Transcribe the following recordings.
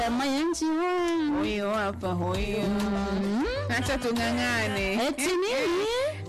Mayanji wa Huyo hapa huyo, acha tung'ang'ane. eti nini?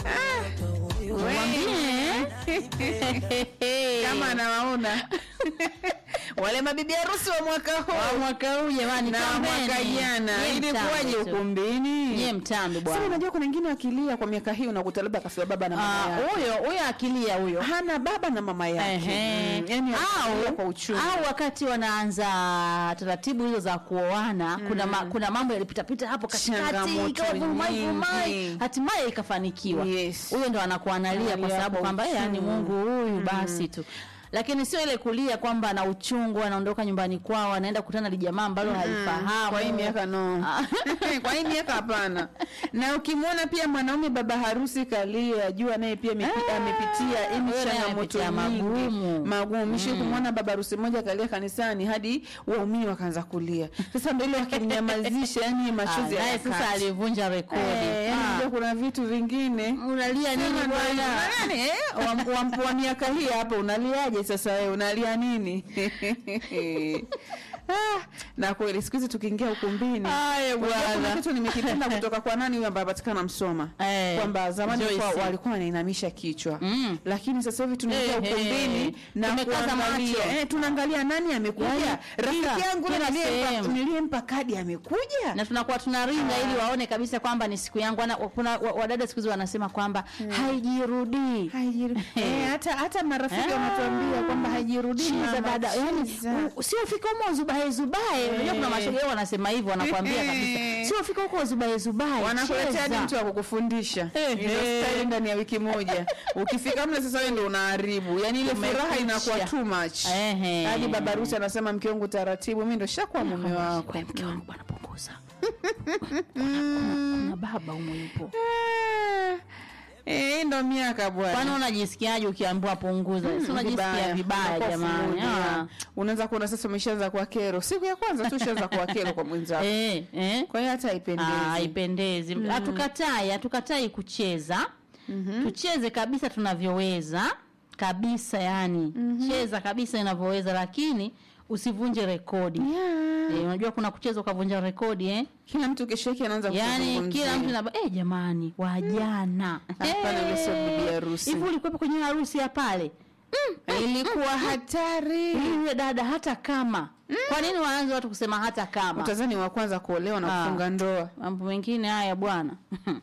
Mwambie kama anawaona wale mabibi harusi wa mwaka wa huu mwaka huu jamani, na kampeni. mwaka jana Nyie ilikuwaje mtambo tu. ukumbini? Nyie mtambo Sasa bwana. unajua kuna wengine wakilia kwa miaka hii unakuta labda kafiwa baba na mama Ah, yake. Huyo huyo akilia huyo hana baba na mama yake Ehe. Mm, yani analia kwa au, uchungu au wakati wanaanza taratibu hizo za kuoana kuna, ma, kuna mambo yalipitapita hapo katikati Changamoto ikawa vurumai nyingi. vurumai hatimaye ikafanikiwa Yes. huyo ndo anakuwa analia kwa Analia sababu kwa kwamba "Eh, yani uchungu." mungu huyu basi tu lakini sio ile kulia kwamba ana uchungu anaondoka nyumbani kwao anaenda kukutana na jamaa ambalo halifahamu kwa hii miaka no kwa hii miaka hapana na ukimwona pia mwanaume baba harusi kalia jua naye pia amepi- Ah, amepitia yani huyo naye changamoto amepitia nyingi magumu. magumu mishi kumwona baba harusi mmoja kalia kanisani hadi waumini wakaanza kulia sasa ndo ile wakimnyamazisha yani Ah, machozi naye sasa hayakati. alivunja rekodi Eh, yani Ah, unajua kuna vitu vingine unalia nini Sema ndo bwana hivyo. Nani, eh, wa- wa- wa miaka hii hapa unaliaje sasa wewe unalia nini ah, na kweli siku hizi tukiingia ukumbini Aya, unajua kuna bwana. kitu nimekipenda kutoka kwa nani huyo ambaye patikana msoma Eh, kwamba zamani Joyce. kwa, walikuwa wanainamisha kichwa Mm. lakini sasa hivi tunaingia Eh, ukumbini eh, na tumekaza kuangalia macho. eh, tunaangalia nani amekuja Yaani, rafiki kila- yangu kila niliyempa- sehemu. niliyempa kadi amekuja na tunakuwa tunaringa ili waone kabisa kwamba ni siku yangu Wana- kuna wa- wadada siku hizi wanasema kwamba haijirudii Haijiru- eh, hata hata marafiki Ah. wanatuambia kwamba haijirudi Chiza mama, dada yani chiza. u- sio fika huko zubae zubae unajua kuna mashoga yao wanasema hivyo wanakuambia kabisa sio fika huko zubae zubae wanakuletea hadi cheza. mtu wa kukufundisha Eh, Hizo eh. style ndani ya wiki moja ukifika mle sasa wewe ndio unaharibu yani ile furaha Umekwisha. inakuwa too much Ehe. hadi baba harusi anasema mke wangu taratibu mimi ndo shakuwa mume wako Wewe mke wangu bwana punguza kuna, kuna, kuna baba umo yupo Ah, eh, hii ndo miaka kwani bwana unajisikiaje ukiambiwa punguza si unajisikia Vibaya. vibaya Unakuwa jamani fumudia. Ah. unaweza kuona sasa umeshaanza kuwa kero siku ya kwanza tu ushaanza kuwa kero kwa mwenzako eh eh kwa hiyo hata Ah, haipendezi haipendezi hatukatai hatukatai kucheza tucheze kabisa tunavyoweza kabisa yani cheza kabisa inavyoweza lakini usivunje rekodi Yeah. eh, unajua kuna kucheza ukavunja rekodi eh? kila mtu kesho yake anaanza yani kuzungumzia. kila mtu naba eh, jamani wajana Hapana, yule sio bibi harusi. hivi ulikuwepo kwenye harusi ya pale ilikuwa hatari yule dada hata kama kwa nini waanze watu kusema hata kama utazani wa kwanza kuolewa na Ah. kufunga ndoa mambo mengine haya bwana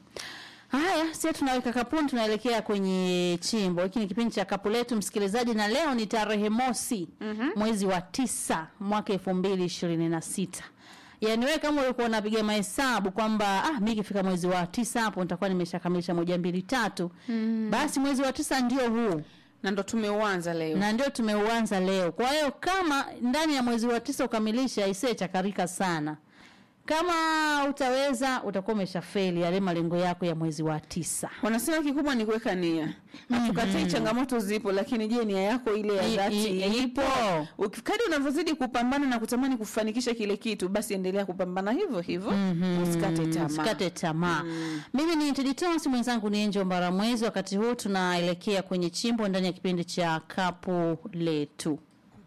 haya sasa tunaweka kapuni tunaelekea kwenye chimbo hiki ni kipindi cha kapu letu msikilizaji na leo ni tarehe mosi mwezi wa tisa mwaka elfu mbili ishirini na sita yaani wewe kama ulikuwa unapiga mahesabu kwamba ah, mi ikifika mwezi wa tisa hapo nitakuwa nimeshakamilisha moja mbili tatu basi mwezi wa tisa ndio huu na ndo tumeuanza leo na ndio tumeuanza leo kwa hiyo kama ndani ya mwezi wa tisa ukamilisha isee chakarika sana kama utaweza utakuwa umeshafeli yale malengo yako ya mwezi wa tisa wanasema kikubwa ni kuweka nia hatukatai changamoto zipo lakini je nia yako ile ya I- dhati i- ipo Uki- kadri unavyozidi kupambana na kutamani kufanikisha kile kitu basi endelea kupambana hivyo hivyo usikate tamaa usikate tamaa mimi ni teditos mwenzangu ni enjo mbaramwezi wakati huu tunaelekea kwenye chimbo ndani ya kipindi cha kapu letu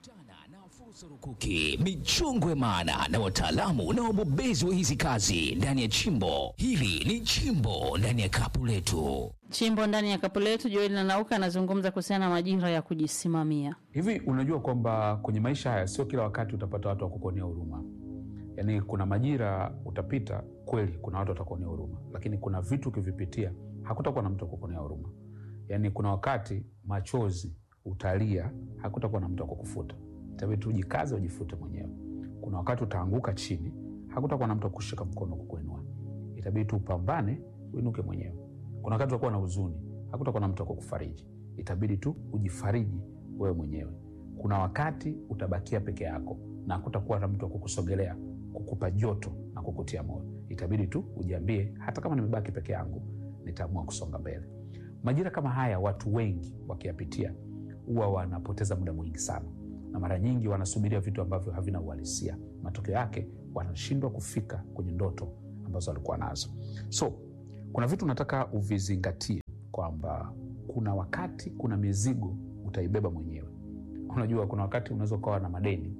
na fursa rukuki, michongwe maana na wataalamu na wabobezi wa hizi kazi ndani ya chimbo hili. Ni chimbo ndani ya kapu letu. chimbo ndani ya kapu letu joeli nanauka anazungumza kuhusiana na majira ya kujisimamia Hivi unajua kwamba kwenye maisha haya sio kila wakati utapata watu wa kukuonea huruma. Yaani kuna majira utapita kweli, kuna watu watakuonea huruma, lakini kuna vitu ukivipitia hakutakuwa na mtu wa kukuonea huruma. Yaani kuna wakati machozi utalia, hakutakuwa na mtu wa kukufuta, itabidi tu ujikaze, ujifute mwenyewe. Kuna wakati utaanguka chini, hakutakuwa na mtu wa kushika mkono kukuinua, itabidi tu upambane, uinuke mwenyewe. Kuna wakati utakuwa na huzuni, hakutakuwa na mtu wa kukufariji, itabidi tu ujifariji wewe mwenyewe. Kuna wakati utabakia peke yako na hakutakuwa na mtu wa kukusogelea, kukupa joto na kukutia moyo, itabidi tu ujiambie, hata kama nimebaki peke yangu, nitaamua kusonga mbele. Majira kama haya watu wengi wakiyapitia huwa wanapoteza muda mwingi sana, na mara nyingi wanasubiria vitu ambavyo havina uhalisia. Matokeo yake wanashindwa kufika kwenye ndoto ambazo walikuwa nazo. So kuna vitu nataka uvizingatie kwamba kuna wakati, kuna mizigo utaibeba mwenyewe. Unajua, kuna wakati unaweza ukawa na madeni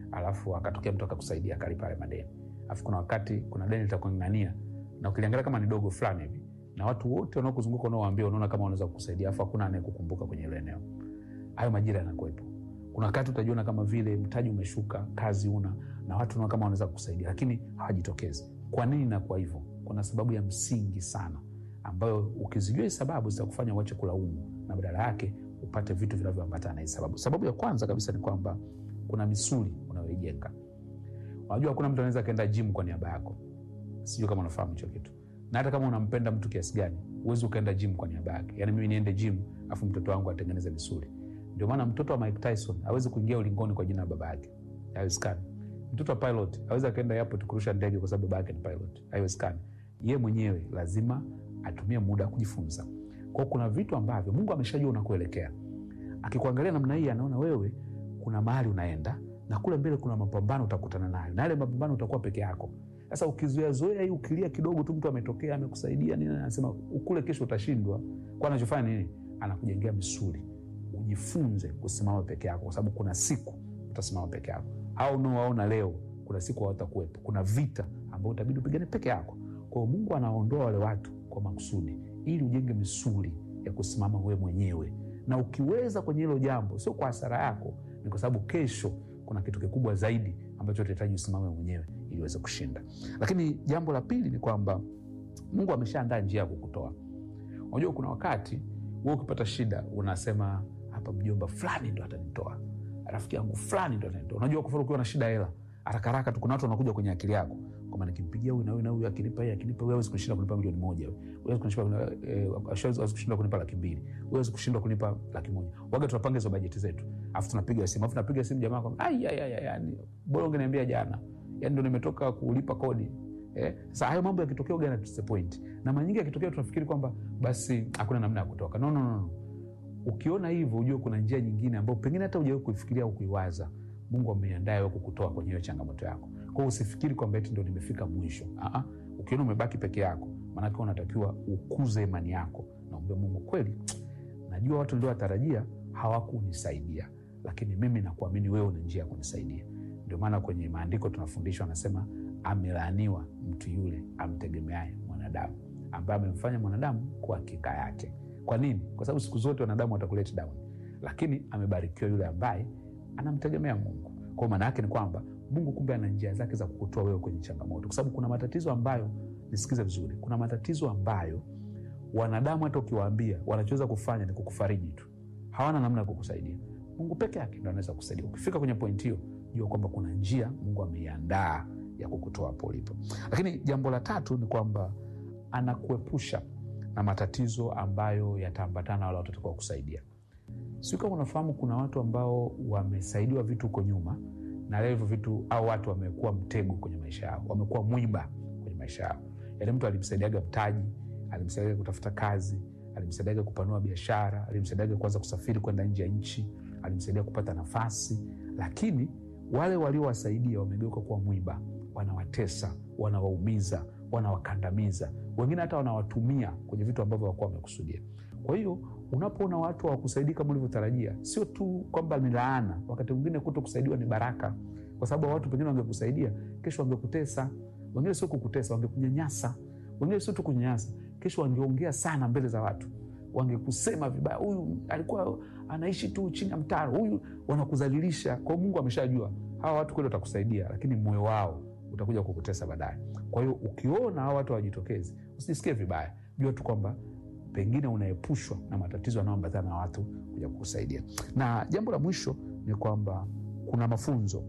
alafu akatokea mtu akakusaidia akalipa yale madeni alafu kuna wakati kuna deni litakung'ang'ania na ukiliangalia kama ni dogo fulani hivi na watu wote wanaokuzunguka unaowaambia unaona kama wanaweza kukusaidia alafu hakuna anayekukumbuka kwenye hilo eneo hayo majira yanakuwepo kuna wakati utajiona kama vile mtaji umeshuka kazi una na watu unaona kama wanaweza kukusaidia lakini hawajitokezi kwa nini inakuwa hivyo kuna sababu ya msingi sana ambayo ukizijua hii sababu zitakufanya uache kulaumu na badala yake upate vitu vinavyoambatana na hii sababu sababu ya kwanza kabisa ni kwamba kuna misuli unayoijenga unajua hakuna mtu anaweza akaenda gym kwa niaba yako sijui kama unafahamu hicho kitu na hata kama unampenda mtu kiasi gani huwezi ukaenda gym kwa niaba yake yaani mimi niende gym afu mtoto wangu atengeneze misuli ndio maana mtoto wa mike tyson awezi kuingia ulingoni kwa jina la baba yake haiwezekani mtoto wa pilot awezi akaenda airport kurusha ndege kwa sababu baba yake ni pilot haiwezekani ye mwenyewe lazima atumie muda kujifunza kwao kuna vitu ambavyo mungu ameshajua unakuelekea akikuangalia namna hii anaona wewe kuna mahali unaenda na kule mbele kuna mapambano utakutana nayo na yale mapambano utakuwa peke yako sasa ukizoeazoea hii ukilia kidogo tu mtu ametokea amekusaidia nini anasema kule kesho utashindwa kwa anachofanya nini anakujengea misuli ujifunze kusimama peke yako kwa sababu kuna siku utasimama peke yako au unaowaona leo kuna siku hawatakuwepo kuna vita ambao utabidi upigane peke yako kwao mungu anaondoa wale watu kwa makusudi ili ujenge misuli ya kusimama wewe mwenyewe na ukiweza kwenye hilo jambo sio kwa hasara yako ni kwa sababu kesho kuna kitu kikubwa zaidi ambacho utahitaji usimame mwenyewe ili uweze kushinda lakini jambo la pili ni kwamba mungu ameshaandaa njia ya kukutoa unajua kuna wakati wewe ukipata shida unasema hapa mjomba fulani ndo atanitoa rafiki yangu fulani ndo atanitoa unajua kwa mfano ukiwa na shida ya hela harakaraka tu kuna watu wanakuja kwenye akili yako kwamba nikimpigia huyu na huyu na huyu akinipa hii akinipa huyu hawezi kushinda kunipa milioni moja huyu hawezi kushinda eh, hawezi kushinda kunipa laki mbili huyu hawezi kushinda kunipa laki moja waga tunapanga hizo bajeti zetu afu tunapiga simu afu tunapiga simu jamaa kwamba ai ai ai ai, yani bora ungeniambia jana yani ndo nimetoka kulipa kodi Eh, sasa hayo mambo yakitokea uga yanatusepoint na mara nyingi yakitokea tunafikiri kwamba basi hakuna namna ya kutoka no, no, no, no. ukiona hivyo ujue kuna njia nyingine ambayo pengine hata ujawahi kuifikiria au kuiwaza mungu ameiandaa wewe kukutoa kwenye hiyo changamoto yako kwao usifikiri kwamba eti ndo nimefika mwisho Aa, ukiona umebaki peke yako maanake unatakiwa ukuze imani yako naombe mungu kweli najua watu niliowatarajia hawakunisaidia lakini mimi nakuamini wewe una njia ya kunisaidia ndio maana kwenye maandiko tunafundishwa anasema amelaaniwa mtu yule amtegemeaye mwanadamu ambaye amemfanya mwanadamu kwa hakika yake kwa nini kwa sababu siku zote wanadamu watakuleta down lakini amebarikiwa yule ambaye anamtegemea mungu kwao maana yake ni kwamba mungu kumbe ana njia zake za kukutoa wewe kwenye changamoto kwa sababu kuna matatizo ambayo nisikize vizuri kuna matatizo ambayo wanadamu hata ukiwaambia wanachoweza kufanya ni kukufariji tu hawana namna ya kukusaidia mungu peke yake ndo anaweza kusaidia ukifika kwenye pointi hiyo jua kwamba kuna njia mungu ameiandaa ya kukutoa hapo ulipo lakini jambo la tatu ni kwamba anakuepusha na matatizo ambayo yataambatana na wale watu watakao kusaidia siu kama unafahamu kuna watu ambao wamesaidiwa vitu huko nyuma na leo hivyo vitu au watu wamekuwa mtego kwenye maisha yao wamekuwa mwiba kwenye maisha yao yaani mtu alimsaidiaga mtaji alimsaidiaga kutafuta kazi alimsaidiaga kupanua biashara alimsaidiaga kuanza kusafiri kwenda nje ya nchi alimsaidia kupata nafasi lakini wale waliowasaidia wamegeuka kuwa mwiba wanawatesa wanawaumiza wanawakandamiza wengine hata wanawatumia kwenye vitu ambavyo wakuwa wamekusudia kwa hiyo unapoona watu hawakusaidii kama ulivyotarajia sio tu kwamba ni laana wakati mwingine kuto kusaidiwa ni baraka kwa sababu watu pengine wangekusaidia kesho wangekutesa wengine sio kukutesa wangekunyanyasa wengine sio tu kunyanyasa kesho wangeongea sana mbele za watu wangekusema vibaya huyu alikuwa anaishi tu chini ya mtaro huyu wanakudhalilisha kwao mungu ameshajua hawa watu kweli watakusaidia lakini moyo wao utakuja kukutesa baadaye kwa hiyo ukiona hawa watu hawajitokezi usijisikie vibaya jua tu kwamba pengine unaepushwa na matatizo yanayoambatana na watu kuja kukusaidia na jambo la mwisho ni kwamba kuna mafunzo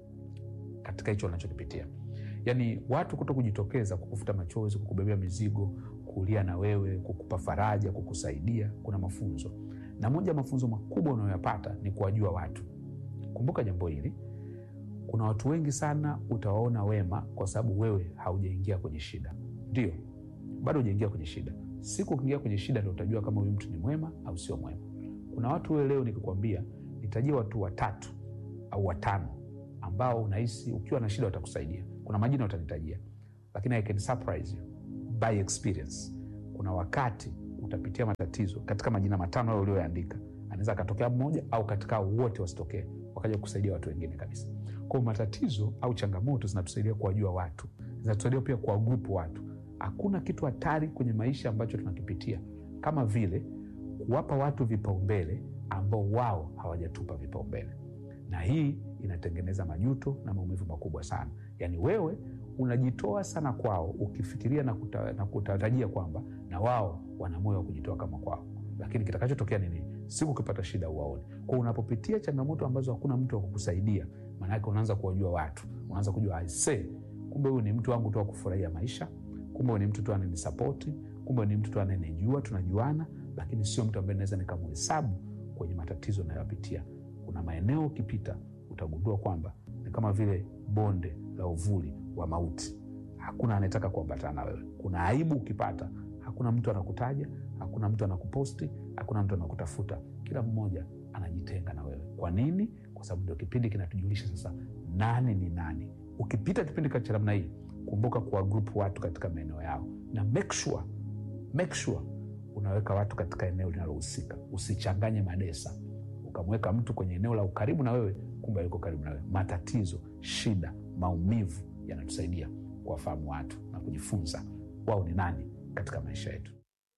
katika hicho unachokipitia yaani watu kuto kujitokeza kukufuta machozi kukubebea mizigo kulia na wewe kukupa faraja kukusaidia kuna mafunzo na moja ya mafunzo makubwa unayoyapata ni kuwajua watu kumbuka jambo hili kuna watu wengi sana utawaona wema kwa sababu wewe haujaingia kwenye shida ndio bado hujaingia kwenye shida siku ukiingia kwenye shida ndo utajua kama huyu mtu ni mwema au sio mwema kuna watu wewe leo nikikwambia nitajia watu watatu au watano ambao unahisi ukiwa na shida watakusaidia kuna majina utanitajia lakini I can surprise you by experience kuna wakati utapitia matatizo katika majina matano hayo ulioyaandika anaweza akatokea mmoja au katika wote wasitokee wakaja kusaidia watu wengine kabisa Kwa matatizo au changamoto zinatusaidia kuwajua watu, zinatusaidia pia kuwagrupu watu. Hakuna kitu hatari kwenye maisha ambacho tunakipitia kama vile kuwapa watu vipaumbele ambao wao hawajatupa vipaumbele, na hii inatengeneza majuto na maumivu makubwa sana. Yaani wewe unajitoa sana kwao ukifikiria na, kuta, na kutarajia kwamba na wao wana moyo wa kujitoa kama kwao, lakini kitakachotokea nini? Siku ukipata shida uwaone. Kwa unapopitia changamoto ambazo hakuna mtu wa kukusaidia, maanake unaanza kuwajua watu, unaanza kujua aise, kumbe huyu ni mtu wangu tu wa kufurahia maisha, kumbe huyu ni mtu tu ananisapoti, kumbe ni mtu tu ananijua, tunajuana, lakini sio mtu ambaye naweza nikamhesabu kwenye matatizo nayopitia. Kuna maeneo ukipita utagundua kwamba ni kama vile bonde la uvuli wa mauti. Hakuna anayetaka kuambatana na wewe. Kuna aibu ukipata, hakuna mtu anakutaja, hakuna mtu anakuposti, hakuna mtu anakutafuta. Kila mmoja anajitenga na wewe. Kwa nini? Kwa sababu ndio kipindi kinatujulisha sasa nani ni nani. Ukipita kipindi cha namna hii, kumbuka kuwa grupu watu katika maeneo yao, na make sure, make sure unaweka watu katika eneo linalohusika. Usichanganye madesa ukamweka mtu kwenye eneo la ukaribu na wewe, kumbe yuko karibu na wewe. Matatizo, shida, maumivu yanatusaidia kuwafahamu watu na kujifunza wao ni nani katika maisha yetu.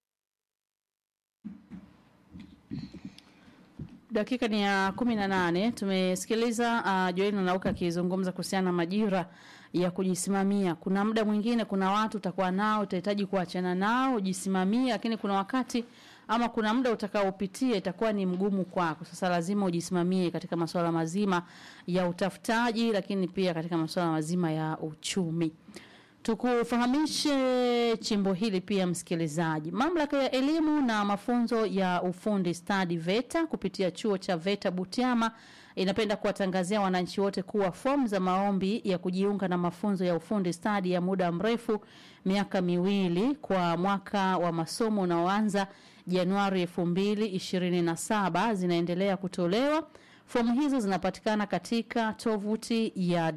Dakika ni ya kumi na nane. Tumesikiliza uh, Joel Nanauka akizungumza kuhusiana na majira ya kujisimamia. Kuna muda mwingine, kuna watu utakuwa nao, utahitaji kuachana nao, ujisimamie, lakini kuna wakati ama kuna muda utakaopitia itakuwa ni mgumu kwako. Sasa lazima ujisimamie katika masuala mazima ya utafutaji, lakini pia katika masuala mazima ya uchumi. Tukufahamishe chimbo hili pia, msikilizaji. Mamlaka ya elimu na mafunzo ya ufundi stadi VETA kupitia chuo cha VETA Butiama inapenda kuwatangazia wananchi wote kuwa fomu za maombi ya kujiunga na mafunzo ya ufundi stadi ya muda mrefu miaka miwili kwa mwaka wa masomo unaoanza Januari 2027 zinaendelea kutolewa. Fomu hizo zinapatikana katika tovuti ya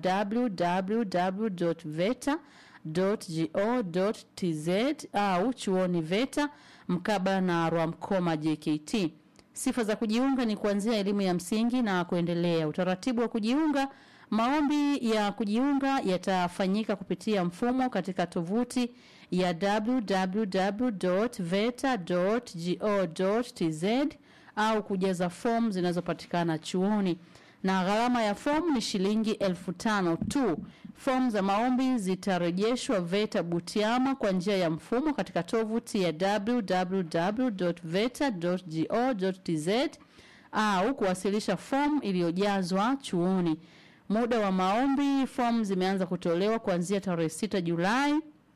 www.veta.go.tz au chuoni VETA mkabala na Rwamkoma JKT. Sifa za kujiunga ni kuanzia elimu ya msingi na kuendelea. Utaratibu wa kujiunga, maombi ya kujiunga yatafanyika kupitia mfumo katika tovuti ya www.veta.go.tz au kujaza fomu zinazopatikana chuoni na gharama ya fomu ni shilingi elfu tano tu. Fomu za maombi zitarejeshwa VETA Butiama kwa njia ya mfumo katika tovuti ya www.veta.go.tz au kuwasilisha fomu iliyojazwa chuoni. Muda wa maombi, fomu zimeanza kutolewa kuanzia tarehe 6 Julai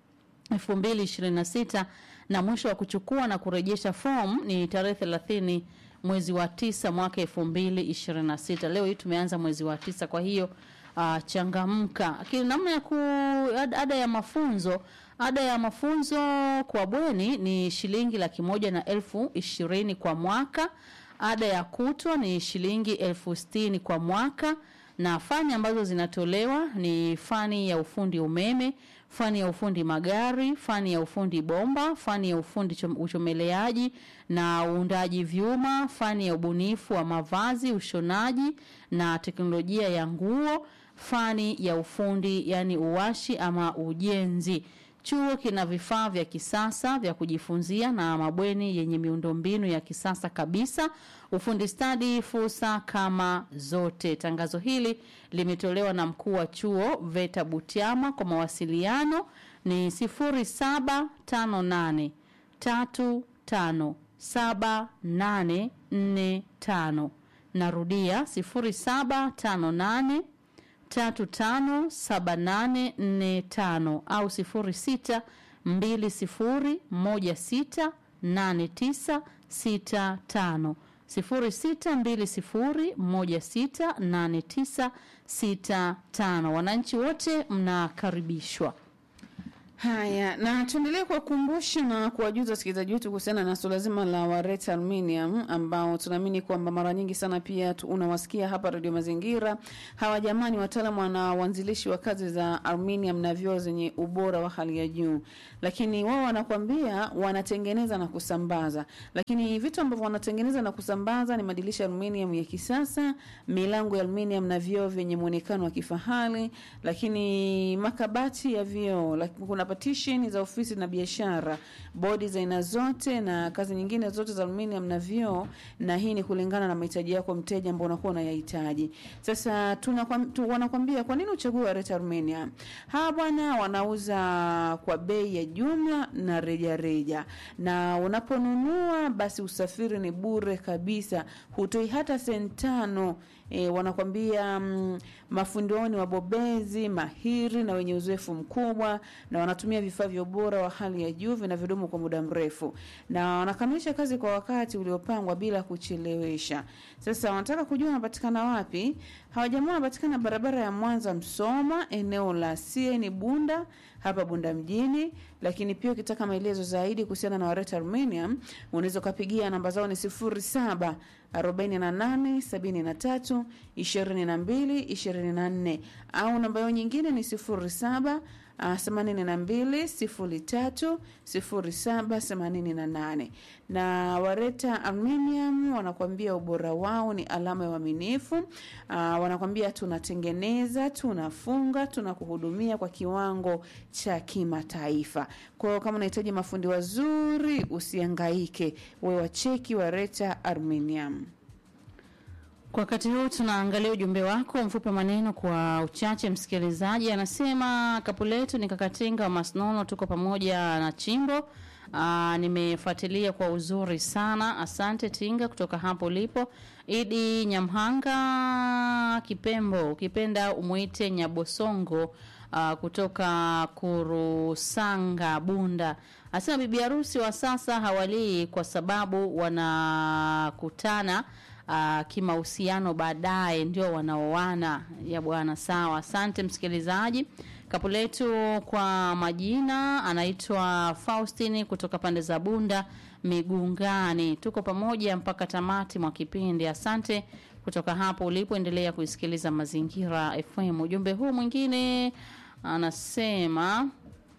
2026 na mwisho wa kuchukua na kurejesha fomu ni tarehe 30 mwezi wa tisa mwaka 2026. Leo hii tumeanza mwezi wa tisa, kwa hiyo uh, changamka. Lakini namna ya ku ad- ada ya mafunzo ada ya mafunzo kwa bweni ni shilingi laki moja na elfu ishirini kwa mwaka. Ada ya kutwa ni shilingi elfu sitini kwa mwaka na fani ambazo zinatolewa ni fani ya ufundi umeme, fani ya ufundi magari, fani ya ufundi bomba, fani ya ufundi chom- uchomeleaji na uundaji vyuma, fani ya ubunifu wa mavazi, ushonaji na teknolojia ya nguo, fani ya ufundi yani uwashi ama ujenzi. Chuo kina vifaa vya kisasa vya kujifunzia na mabweni yenye miundombinu ya kisasa kabisa. Ufundi stadi, fursa kama zote. Tangazo hili limetolewa na mkuu wa chuo VETA Butiama. Kwa mawasiliano ni 0758 35 7845. Narudia 0758 357845 au 0620168965 0620168965. Wananchi wote mnakaribishwa. Haya, na tuendelee kuwakumbusha na kuwajuza wasikilizaji wetu kuhusiana na suala zima la Wareta Aluminium ambao tunaamini kwamba mara nyingi sana pia tu- unawasikia hapa Radio Mazingira. Hawa jamani wataalamu na waanzilishi wa kazi za aluminium na vioo zenye ubora wa hali ya juu, lakini wao wanakwambia wanatengeneza na kusambaza, lakini vitu ambavyo wanatengeneza na kusambaza ni madirisha ya aluminium ya kisasa, milango ya aluminium na vioo vyenye muonekano wa kifahari, lakini makabati ya vioo, laki- kuna partition za ofisi na biashara, bodi za aina zote na kazi nyingine zote za aluminium na vioo, na hii ni kulingana na mahitaji yako mteja ambao unakuwa unayahitaji. Sasa tunakwam- tu, wanakwambia kwa nini uchague Wareta Aluminium? Hawa bwana wanauza kwa bei ya jumla na reja reja, na unaponunua basi usafiri ni bure kabisa, hutoi hata senti tano. E, wanakwambia mm, mafundi wao ni wabobezi mahiri na wenye uzoefu mkubwa, na wanatumia vifaa vya ubora wa hali ya juu vinavyodumu kwa muda mrefu, na wanakamilisha kazi kwa wakati uliopangwa bila kuchelewesha. Sasa wanataka kujua wanapatikana wapi? Hawa jamaa wanapatikana barabara ya Mwanza Msoma, eneo la CN Bunda hapa Bunda mjini. Lakini pia ukitaka maelezo zaidi kuhusiana na Wareta Aluminium unaweza ukapigia namba zao ni sifuri saba 48 73 22 24 au namba yao nyingine ni 07 themanini na mbili sifuri tatu sifuri saba themanini na nane na Wareta Aluminium wanakuambia ubora wao ni alama ya uaminifu. Ah, wanakwambia tunatengeneza, tunafunga, tunakuhudumia kwa kiwango cha kimataifa. Kwa hiyo kama unahitaji mafundi wazuri, usiangaike, wewe wacheki Wareta Aluminium. Kwa wakati huu tunaangalia ujumbe wako mfupi wa maneno kwa uchache. Msikilizaji anasema kapu letu ni Kakatinga wa Masnono, tuko pamoja na Chimbo. Aa, nimefuatilia kwa uzuri sana, asante Tinga kutoka hapo ulipo. Idi Nyamhanga Kipembo, ukipenda umwite Nyabosongo aa, kutoka Kurusanga Bunda, asema bibi harusi wa sasa hawalii kwa sababu wanakutana uh, kimahusiano baadaye ndio wanaoana ya bwana. Sawa, asante msikilizaji. Kapu letu kwa majina anaitwa Faustini kutoka pande za Bunda Migungani. Tuko pamoja mpaka tamati mwa kipindi. Asante kutoka hapo ulipoendelea kuisikiliza Mazingira FM. Ujumbe huu mwingine anasema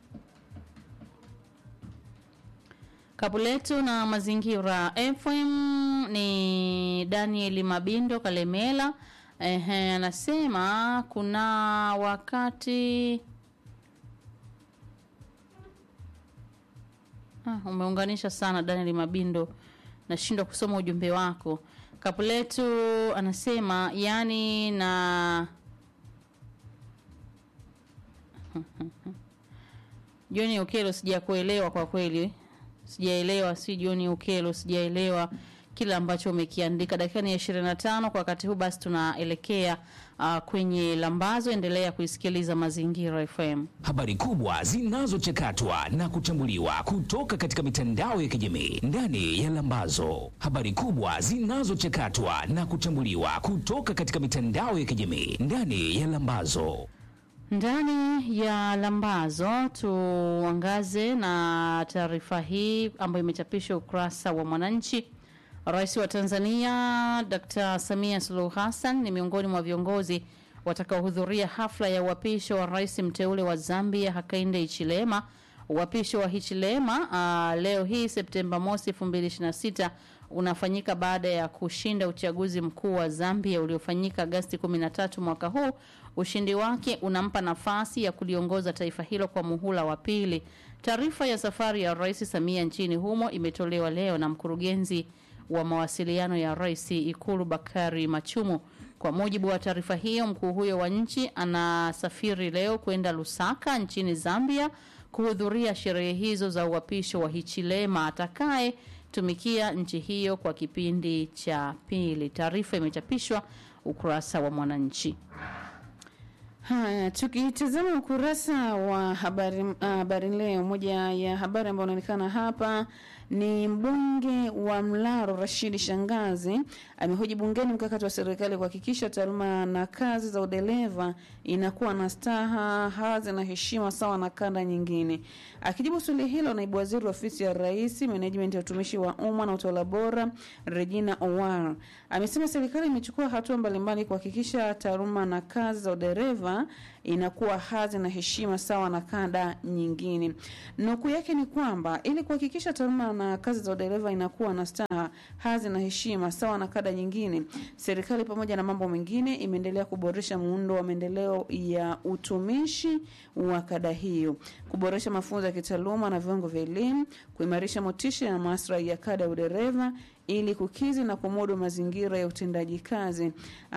Kapu letu na Mazingira FM ni Daniel Mabindo Kalemela. Ehe, anasema kuna wakati ah, umeunganisha sana Daniel Mabindo, nashindwa kusoma ujumbe wako. Kapu letu anasema yani na John Okelo sijakuelewa kwa kweli sijaelewa si John Ukelo, sijaelewa kile ambacho umekiandika. Dakika ni ishirini na tano kwa wakati huu, basi tunaelekea uh, kwenye lambazo. Endelea kuisikiliza Mazingira FM. Habari kubwa zinazochakatwa na kuchambuliwa kutoka katika mitandao ya kijamii ndani ya Lambazo. Habari kubwa zinazochakatwa na kuchambuliwa kutoka katika mitandao ya kijamii ndani ya Lambazo. Ndani ya Lambazo tuangaze na taarifa hii ambayo imechapishwa ukurasa wa Mwananchi. Rais wa Tanzania Dr. Samia Suluhu Hassan ni miongoni mwa viongozi watakaohudhuria hafla ya uapisho wa rais mteule wa Zambia Hakainde Hichilema. Uapisho wa Hichilema uh, leo hii Septemba mosi 2026 unafanyika baada ya kushinda uchaguzi mkuu wa Zambia uliofanyika Agasti 13 mwaka huu. Ushindi wake unampa nafasi ya kuliongoza taifa hilo kwa muhula wa pili. Taarifa ya safari ya Rais Samia nchini humo imetolewa leo na mkurugenzi wa mawasiliano ya rais Ikulu Bakari Machumu. Kwa mujibu wa taarifa hiyo, mkuu huyo wa nchi anasafiri leo kwenda Lusaka nchini Zambia kuhudhuria sherehe hizo za uapisho wa Hichilema atakaye tumikia nchi hiyo kwa kipindi cha pili. Taarifa imechapishwa ukurasa wa Mwananchi. Haya, tukitazama ukurasa wa habari habari leo, moja ya habari ambayo inaonekana hapa Ni mbunge wa Mlaro Rashidi Shangazi amehoji bungeni mkakati wa serikali kuhakikisha taaluma na kazi za udereva inakuwa na staha, hadhi na heshima sawa na kanda nyingine. Akijibu swali hilo, naibu waziri wa ofisi ya Rais, management ya utumishi wa umma na utawala bora, Regina Owar amesema serikali imechukua hatua mbalimbali kuhakikisha taaluma na kazi za udereva inakuwa hadhi na heshima sawa na kada nyingine. Nukuu yake ni kwamba ili kuhakikisha taaluma na kazi za udereva inakuwa na staha, hadhi na heshima sawa na kada nyingine, serikali pamoja na mambo mengine imeendelea kuboresha muundo wa maendeleo ya utumishi wa kada hiyo, kuboresha mafunzo ya kitaaluma na viwango vya elimu, kuimarisha motisha na maslahi ya kada ya udereva ili kukizi na kumudu mazingira ya utendaji kazi,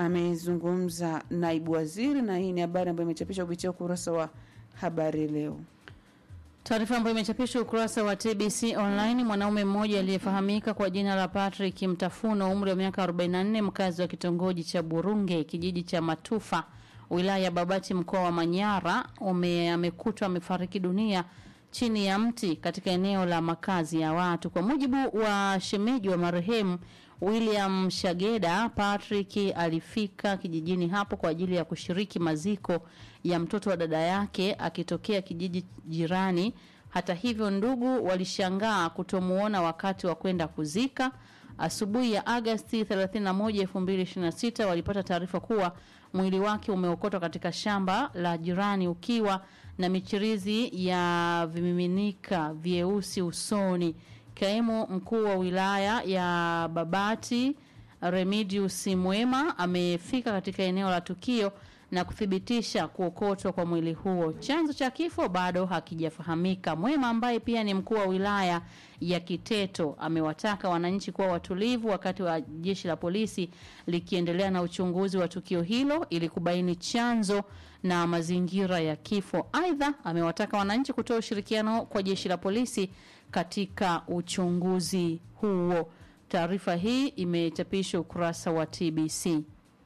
amezungumza naibu waziri, na hii ni habari ambayo imechapishwa kupitia ukurasa wa habari leo. Taarifa ambayo imechapishwa ukurasa wa TBC online. Mwanaume mmoja aliyefahamika kwa jina la Patrick Mtafuno, umri wa miaka 44, mkazi wa kitongoji cha Burunge, kijiji cha Matufa, wilaya ya Babati, mkoa wa Manyara, ume amekutwa amefariki dunia chini ya mti katika eneo la makazi ya watu. Kwa mujibu wa shemeji wa marehemu William Shageda, Patrick alifika kijijini hapo kwa ajili ya kushiriki maziko ya mtoto wa dada yake akitokea kijiji jirani. Hata hivyo, ndugu walishangaa kutomuona wakati wa kwenda kuzika. Asubuhi ya Agasti 31, 2026 walipata taarifa kuwa mwili wake umeokotwa katika shamba la jirani ukiwa na michirizi ya vimiminika vyeusi usoni. Kaimu mkuu wa wilaya ya Babati Remidius Mwema amefika katika eneo la tukio na kuthibitisha kuokotwa kwa mwili huo. Chanzo cha kifo bado hakijafahamika. Mwema ambaye pia ni mkuu wa wilaya ya Kiteto amewataka wananchi kuwa watulivu wakati wa jeshi la polisi likiendelea na uchunguzi wa tukio hilo ili kubaini chanzo na mazingira ya kifo. Aidha, amewataka wananchi kutoa ushirikiano kwa jeshi la polisi katika uchunguzi huo. Taarifa hii imechapishwa ukurasa wa TBC.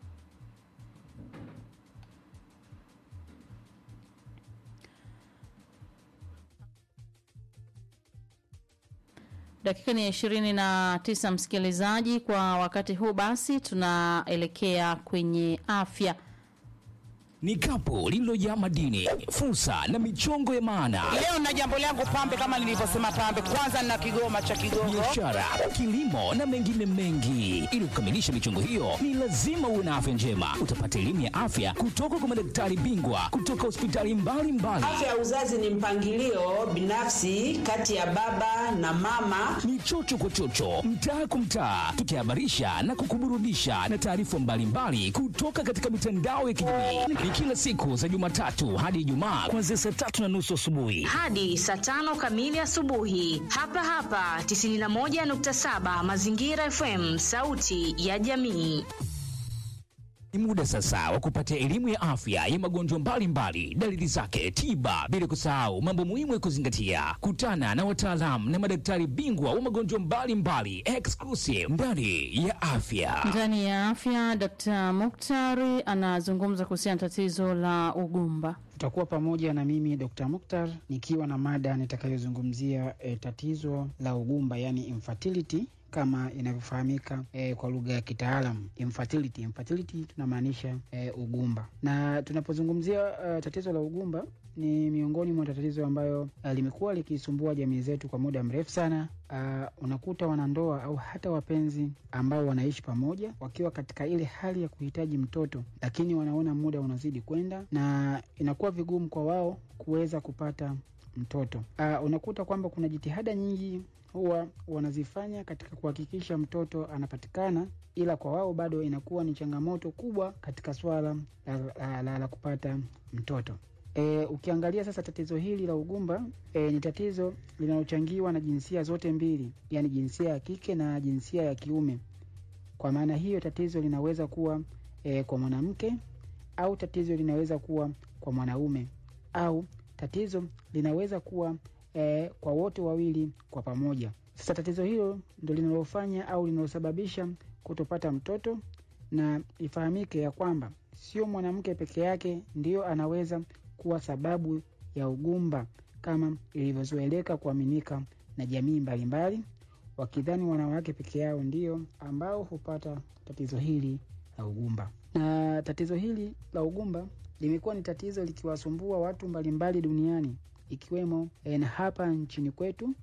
Dakika ni ishirini na tisa, msikilizaji. Kwa wakati huu basi, tunaelekea kwenye afya. Ni kapu lililojaa madini, fursa na michongo ya maana, Leo na jambo langu pambe, kama nilivyosema pambe, kwanza na kigoma cha Kigogo. biashara, kilimo na mengine mengi. Ili kukamilisha michongo hiyo, ni lazima uwe na afya njema. Utapata elimu ya afya kutoka kwa madaktari bingwa kutoka hospitali mbalimbali. Afya ya uzazi ni mpangilio binafsi kati ya baba na mama. ni chocho kwa chocho, mtaa kwa mtaa, tukihabarisha na kukuburudisha na taarifa mbalimbali kutoka katika mitandao ya kijamii. Ni kila siku za Jumatatu hadi Ijumaa kuanzia saa tatu na nusu asubuhi. hadi saa tano kamili asubuhi hapa hapa 91.7 Mazingira FM, sauti ya jamii. Ni muda sasa wa kupata elimu ya afya ya magonjwa mbalimbali, dalili zake, tiba, bila kusahau mambo muhimu ya kuzingatia. Kutana na wataalamu na madaktari bingwa wa magonjwa mbalimbali, exclusive ndani ya afya. Ndani ya afya, Dr. Muktari anazungumza kuhusiana na tatizo la ugumba. Utakuwa pamoja na mimi Dr. Mukhtar nikiwa na mada nitakayozungumzia e, tatizo la ugumba yani infertility kama inavyofahamika e, kwa lugha ya kitaalam infertility. Infertility tunamaanisha e, ugumba, na tunapozungumzia e, tatizo la ugumba ni miongoni mwa tatizo ambayo e, limekuwa likisumbua jamii zetu kwa muda mrefu sana. Uh, unakuta wanandoa au hata wapenzi ambao wanaishi pamoja wakiwa katika ile hali ya kuhitaji mtoto, lakini wanaona muda unazidi kwenda na inakuwa vigumu kwa wao kuweza kupata mtoto. Uh, unakuta kwamba kuna jitihada nyingi huwa wanazifanya katika kuhakikisha mtoto anapatikana, ila kwa wao bado inakuwa ni changamoto kubwa katika swala la, la, la, la kupata mtoto. E, ukiangalia sasa tatizo hili la ugumba e, ni tatizo linalochangiwa na jinsia zote mbili, yaani jinsia ya kike na jinsia ya kiume. Kwa maana hiyo tatizo linaweza kuwa e, kwa mwanamke au tatizo linaweza kuwa kwa mwanaume au tatizo linaweza kuwa e, kwa wote wawili kwa pamoja. Sasa tatizo hilo ndo linalofanya au linalosababisha kutopata mtoto, na ifahamike ya kwamba sio mwanamke peke yake ndiyo anaweza kuwa sababu ya ugumba kama ilivyozoeleka kuaminika na jamii mbalimbali, wakidhani wanawake peke yao ndio ambao hupata tatizo hili la ugumba. Na tatizo hili la ugumba limekuwa ni tatizo likiwasumbua watu mbalimbali duniani ikiwemo eh, na hapa nchini kwetu.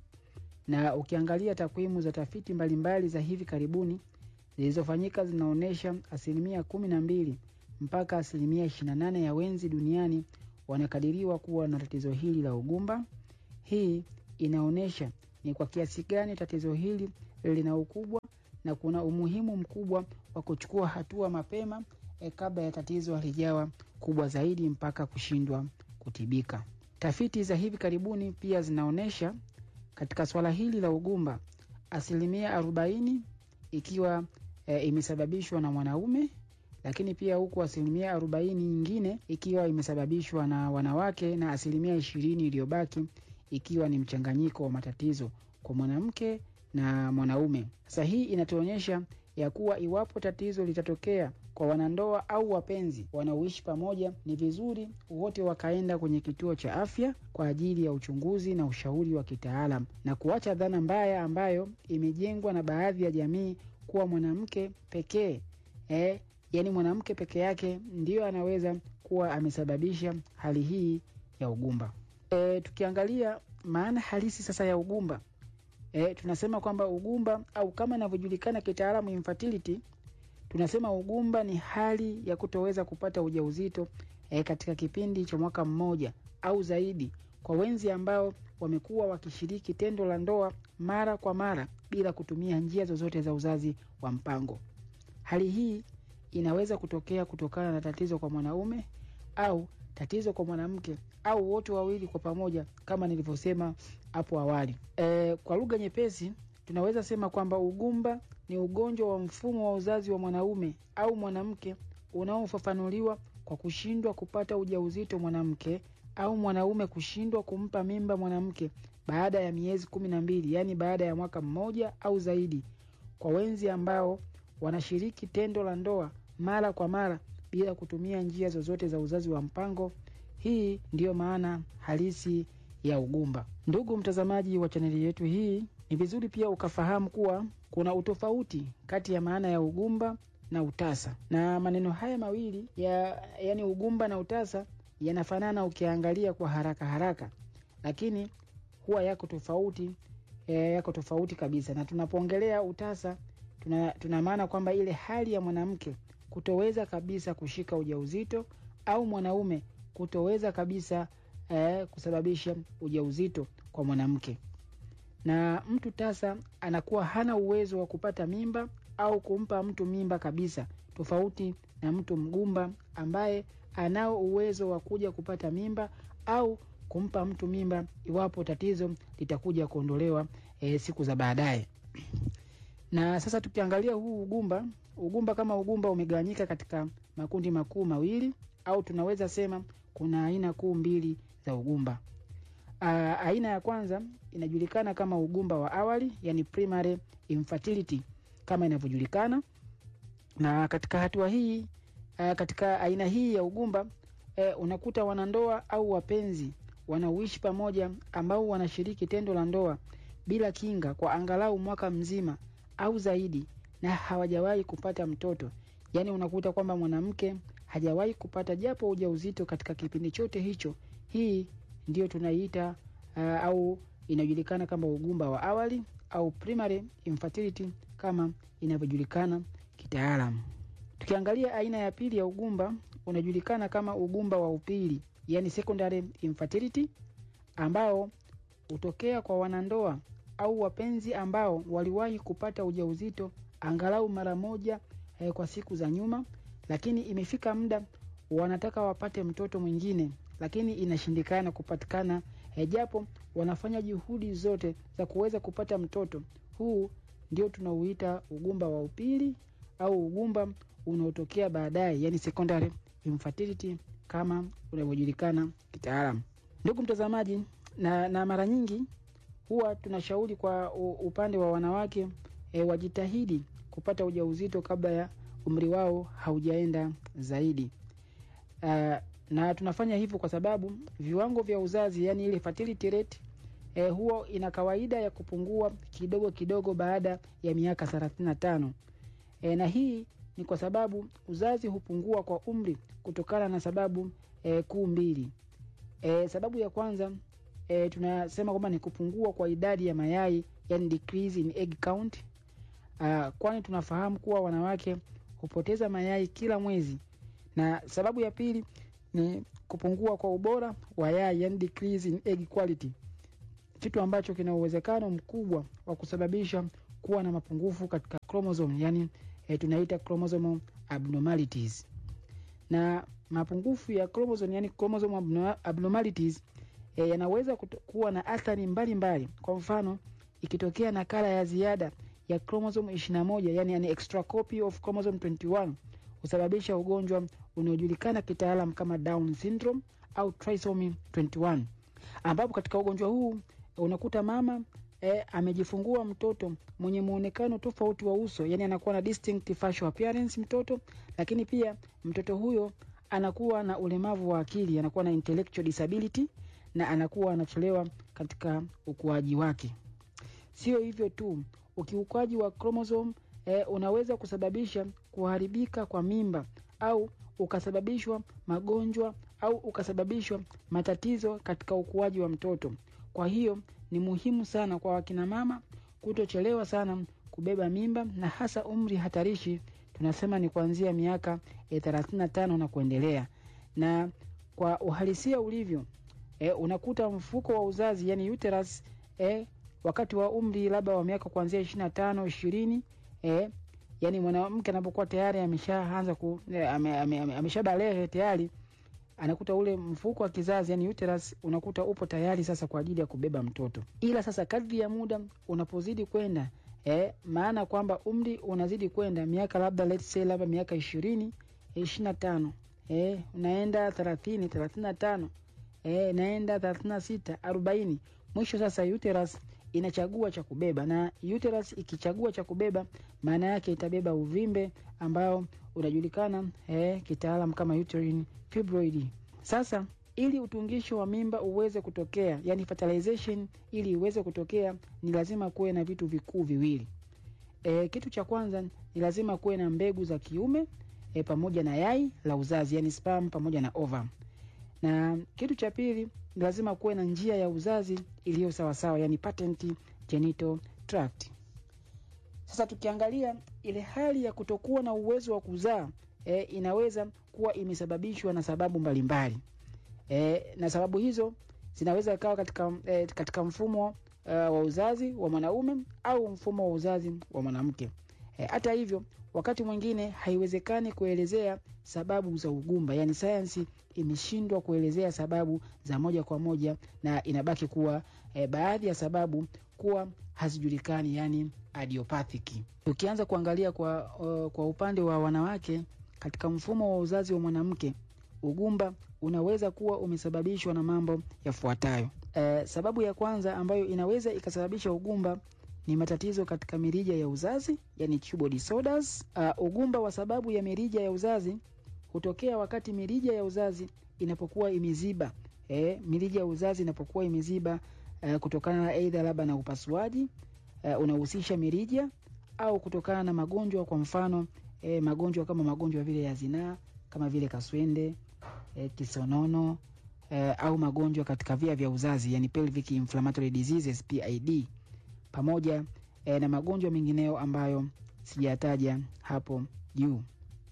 Na ukiangalia takwimu za tafiti mbalimbali za hivi karibuni zilizofanyika zinaonyesha asilimia kumi na mbili mpaka asilimia ishirini na nane ya wenzi duniani wanakadiriwa kuwa na tatizo hili la ugumba. Hii inaonyesha ni kwa kiasi gani tatizo hili lina ukubwa na kuna umuhimu mkubwa wa kuchukua hatua mapema e, kabla ya tatizo halijawa kubwa zaidi mpaka kushindwa kutibika. Tafiti za hivi karibuni pia zinaonyesha katika swala hili la ugumba asilimia arobaini ikiwa e, imesababishwa na mwanaume lakini pia huku asilimia arobaini nyingine ikiwa imesababishwa na wanawake na asilimia ishirini iliyobaki ikiwa ni mchanganyiko wa matatizo kwa mwanamke na mwanaume. Sasa hii inatuonyesha ya kuwa iwapo tatizo litatokea kwa wanandoa au wapenzi wanaoishi pamoja, ni vizuri wote wakaenda kwenye kituo cha afya kwa ajili ya uchunguzi na ushauri wa kitaalam na kuacha dhana mbaya ambayo imejengwa na baadhi ya jamii kuwa mwanamke pekee eh, yaani mwanamke peke yake ndiyo anaweza kuwa amesababisha hali hii ya ugumba. E, tukiangalia maana halisi sasa ya ugumba e, tunasema kwamba ugumba au kama inavyojulikana kitaalamu infertility, tunasema ugumba ni hali ya kutoweza kupata ujauzito e, katika kipindi cha mwaka mmoja au zaidi kwa wenzi ambao wamekuwa wakishiriki tendo la ndoa mara kwa mara bila kutumia njia zozote za uzazi wa mpango. Hali hii inaweza kutokea kutokana na tatizo kwa mwanaume au tatizo kwa mwanamke au wote wawili kwa pamoja kama nilivyosema hapo awali. E, kwa lugha nyepesi tunaweza sema kwamba ugumba ni ugonjwa wa mfumo wa uzazi wa mwanaume au mwanamke unaofafanuliwa kwa kushindwa kupata ujauzito mwanamke au mwanaume kushindwa kumpa mimba mwanamke baada ya miezi kumi na mbili yaani baada ya mwaka mmoja au zaidi kwa wenzi ambao wanashiriki tendo la ndoa mara kwa mara bila kutumia njia zozote za uzazi wa mpango. Hii ndiyo maana halisi ya ugumba. Ndugu mtazamaji wa chaneli yetu hii, ni vizuri pia ukafahamu kuwa kuna utofauti kati ya maana ya ugumba na utasa, na maneno haya mawili ya yani ugumba na utasa yanafanana ukiangalia kwa haraka haraka, lakini huwa yako tofauti e, yako tofauti kabisa. Na tunapoongelea utasa tuna, tuna maana kwamba ile hali ya mwanamke kutoweza kabisa kushika ujauzito au mwanaume kutoweza kabisa eh, kusababisha ujauzito kwa mwanamke. Na mtu tasa anakuwa hana uwezo wa kupata mimba au kumpa mtu mimba kabisa, tofauti na mtu mgumba ambaye anao uwezo wa kuja kupata mimba au kumpa mtu mimba iwapo tatizo litakuja kuondolewa eh, siku za baadaye. Na sasa tukiangalia huu ugumba, ugumba kama ugumba umegawanyika katika makundi makuu mawili au tunaweza sema kuna aina kuu mbili za ugumba. Aa, aina ya kwanza inajulikana kama ugumba wa awali, yani primary infertility kama inavyojulikana. Na katika hatua hii aa, katika aina hii ya ugumba e, unakuta wanandoa au wapenzi wanaoishi pamoja ambao wanashiriki tendo la ndoa bila kinga kwa angalau mwaka mzima au zaidi na hawajawahi kupata mtoto. Yaani unakuta kwamba mwanamke hajawahi kupata japo ujauzito katika kipindi chote hicho. Hii ndio tunaiita uh, au inajulikana kama ugumba wa awali au primary infertility kama inavyojulikana kitaalamu. Tukiangalia aina ya pili ya ugumba unajulikana kama ugumba wa upili, yani secondary infertility ambao hutokea kwa wanandoa au wapenzi ambao waliwahi kupata ujauzito angalau mara moja eh, kwa siku za nyuma, lakini imefika muda wanataka wapate mtoto mwingine, lakini inashindikana kupatikana eh, japo wanafanya juhudi zote za kuweza kupata mtoto. Huu ndio tunauita ugumba wa upili au ugumba unaotokea baadaye, yani secondary infertility kama unavyojulikana kitaalamu. Ndugu mtazamaji, na, na mara nyingi huwa tunashauri kwa upande wa wanawake e, wajitahidi kupata ujauzito kabla ya umri wao haujaenda zaidi. Uh, na tunafanya hivyo kwa sababu viwango vya uzazi, yani ile fertility rate e, huwa ina kawaida ya kupungua kidogo kidogo baada ya miaka 35 e, na hii ni kwa sababu uzazi hupungua kwa umri kutokana na sababu e, kuu mbili e, sababu ya kwanza e, tunasema kwamba ni kupungua kwa idadi ya mayai yani decrease in egg count uh, kwani tunafahamu kuwa wanawake hupoteza mayai kila mwezi na sababu ya pili ni kupungua kwa ubora wa yai yani decrease in egg quality kitu ambacho kina uwezekano mkubwa wa kusababisha kuwa na mapungufu katika chromosome yani e, tunaita chromosomal abnormalities na mapungufu ya chromosome yani chromosome abno- abnormalities e, yanaweza kuto- kuwa na athari mbalimbali kwa mfano ikitokea nakala ya ziada ya chromosome 21 yani an extra copy of chromosome 21 husababisha ugonjwa unaojulikana kitaalam kama down syndrome au trisomy 21 ambapo katika ugonjwa huu unakuta mama eh, amejifungua mtoto mwenye muonekano tofauti wa uso yani anakuwa na distinct facial appearance mtoto lakini pia mtoto huyo anakuwa na ulemavu wa akili anakuwa na intellectual disability na anakuwa anachelewa katika ukuaji wake sio hivyo tu ukiukaji wa chromosome eh, unaweza kusababisha kuharibika kwa mimba au ukasababishwa magonjwa au ukasababishwa matatizo katika ukuaji wa mtoto kwa hiyo ni muhimu sana kwa wakina mama kutochelewa sana kubeba mimba na hasa umri hatarishi tunasema ni kuanzia miaka e, 35 na kuendelea na kwa uhalisia ulivyo e, unakuta mfuko wa uzazi yani uterus e, wakati wa umri labda wa miaka kuanzia ishiri na tano ishirini e, yani mwanamke anapokuwa tayari ameshaanza ku e, ame, ame, ame, ameshabalehe tayari anakuta ule mfuko wa kizazi yani uterus unakuta upo tayari sasa kwa ajili ya kubeba mtoto ila sasa kadri ya muda unapozidi kwenda eh, maana kwamba umri unazidi kwenda miaka labda let's say labda miaka ishirini ishiri na tano eh, unaenda thelathini thelathini na tano eh, naenda thelathini na sita arobaini mwisho sasa uterus inachagua cha kubeba na uterus ikichagua cha kubeba maana yake itabeba uvimbe ambao unajulikana eh, kitaalam kama uterine fibroid sasa ili utungisho wa mimba uweze kutokea yani fertilization ili iweze kutokea ni lazima kuwe na vitu vikuu viwili e, kitu cha kwanza ni lazima kuwe na mbegu za kiume e, pamoja na yai la uzazi yani sperm pamoja na ova na kitu cha pili ni lazima kuwe na njia ya uzazi iliyo sawasawa yani patent genital tract sasa tukiangalia ile hali ya kutokuwa na uwezo wa kuzaa e, inaweza kuwa imesababishwa na sababu mbalimbali e, na sababu hizo zinaweza ikawa katika, e, katika mfumo uh, wa uzazi wa mwanaume au mfumo wa uzazi wa mwanamke e, hata hivyo wakati mwingine haiwezekani kuelezea sababu za ugumba yaani sayansi imeshindwa kuelezea sababu za moja kwa moja na inabaki kuwa e, baadhi ya sababu kuwa hazijulikani yani adiopathic tukianza kuangalia kwa, uh, kwa upande wa wanawake katika mfumo wa uzazi wa mwanamke ugumba unaweza kuwa umesababishwa na mambo yafuatayo e, sababu ya kwanza ambayo inaweza ikasababisha ugumba ni matatizo katika mirija ya uzazi yani tubal disorders. Uh, ugumba wa sababu ya mirija ya uzazi hutokea wakati mirija ya uzazi inapokuwa imeziba e, mirija ya uzazi inapokuwa imeziba uh, kutokana na aidha labda na upasuaji uh, unahusisha mirija au kutokana na magonjwa kwa mfano e, magonjwa kama magonjwa vile ya zinaa kama vile kaswende e, kisonono e, au magonjwa katika via vya uzazi yani pelvic inflammatory diseases PID pamoja e, na magonjwa mengineyo ambayo sijataja hapo juu.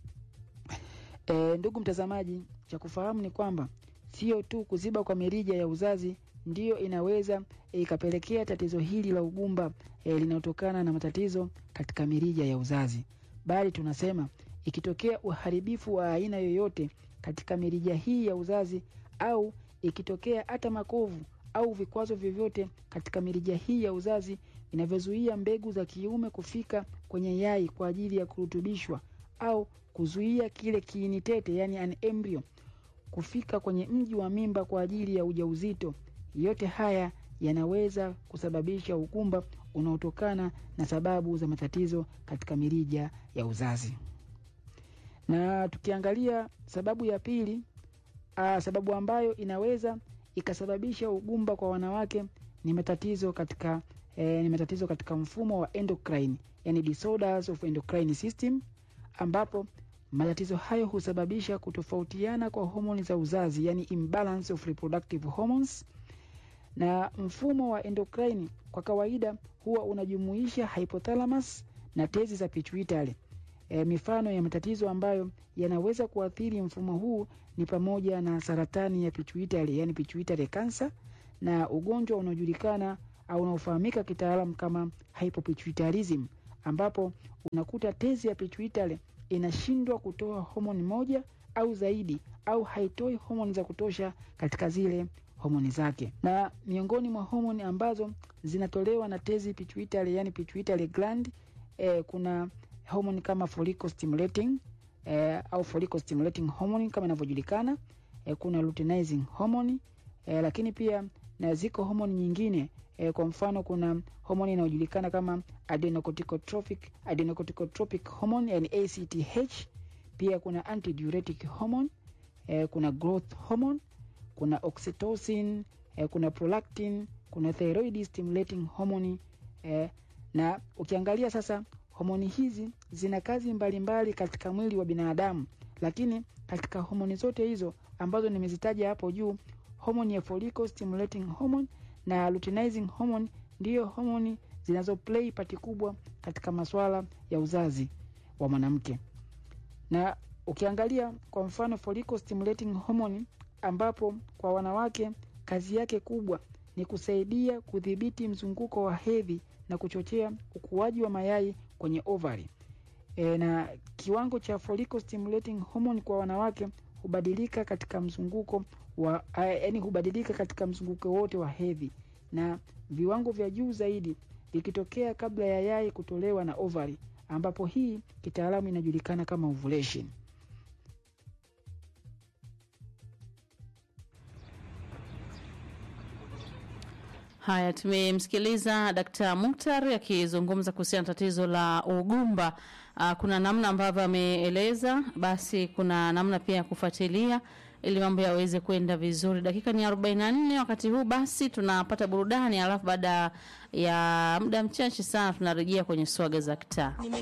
E, ndugu mtazamaji, cha kufahamu ni kwamba sio tu kuziba kwa mirija ya uzazi ndiyo inaweza ikapelekea tatizo hili la ugumba e, linalotokana na matatizo katika mirija ya uzazi, bali tunasema ikitokea uharibifu wa aina yoyote katika mirija hii ya uzazi au ikitokea hata makovu au vikwazo vyovyote katika mirija hii ya uzazi vinavyozuia mbegu za kiume kufika kwenye yai kwa ajili ya kurutubishwa au kuzuia kile kiini tete yani an embryo kufika kwenye mji wa mimba kwa ajili ya ujauzito. Yote haya yanaweza kusababisha ugumba unaotokana na sababu za matatizo katika mirija ya uzazi. Na tukiangalia sababu ya pili, aa, sababu ambayo inaweza ikasababisha ugumba kwa wanawake ni matatizo katika eh, ni matatizo katika mfumo wa endocrine, yani disorders of endocrine system, ambapo matatizo hayo husababisha kutofautiana kwa homoni za uzazi, yani imbalance of reproductive hormones. Na mfumo wa endocrine kwa kawaida huwa unajumuisha hypothalamus na tezi za pituitary. E, mifano ya matatizo ambayo yanaweza kuathiri mfumo huu ni pamoja na saratani ya pituitary, yani pituitary cancer na ugonjwa unaojulikana au unaofahamika kitaalamu kama hypopituitarism, ambapo unakuta tezi ya pituitary inashindwa kutoa homoni moja au zaidi au haitoi homoni za kutosha katika zile homoni zake. Na miongoni mwa homoni ambazo zinatolewa na tezi pituitary, yani pituitary gland eh, kuna homoni kama follicle stimulating eh, au follicle stimulating hormone kama inavyojulikana eh, kuna luteinizing hormone eh, lakini pia na ziko homoni nyingine eh, kwa mfano kuna homoni inayojulikana kama adenocorticotropic adenocorticotropic hormone yani ACTH. Pia kuna antidiuretic hormone eh, kuna growth hormone, kuna oxytocin eh, kuna prolactin, kuna thyroid stimulating hormone eh, na ukiangalia sasa homoni hizi zina kazi mbalimbali mbali katika mwili wa binadamu, lakini katika homoni zote hizo ambazo nimezitaja hapo juu, homoni ya follicle stimulating hormone na luteinizing hormone ndiyo homoni zinazo play pati kubwa katika masuala ya uzazi wa mwanamke. Na ukiangalia kwa mfano follicle stimulating hormone, ambapo kwa wanawake kazi yake kubwa ni kusaidia kudhibiti mzunguko wa hedhi na kuchochea ukuaji wa mayai kwenye ovary. E, na kiwango cha follicle stimulating hormone kwa wanawake hubadilika katika mzunguko wa yaani hubadilika katika mzunguko wote wa hedhi na viwango vya juu zaidi vikitokea kabla ya yai kutolewa na ovary, ambapo hii kitaalamu inajulikana kama ovulation. Haya, tumemsikiliza Dkt. Muktar akizungumza kuhusiana na tatizo la ugumba. Uh, kuna namna ambavyo ameeleza, basi kuna namna pia ya kufuatilia ili mambo yaweze kwenda vizuri. Dakika ni 44 wakati huu, basi tunapata burudani, alafu baada ya muda mchache sana tunarejea kwenye swaga za kitaa.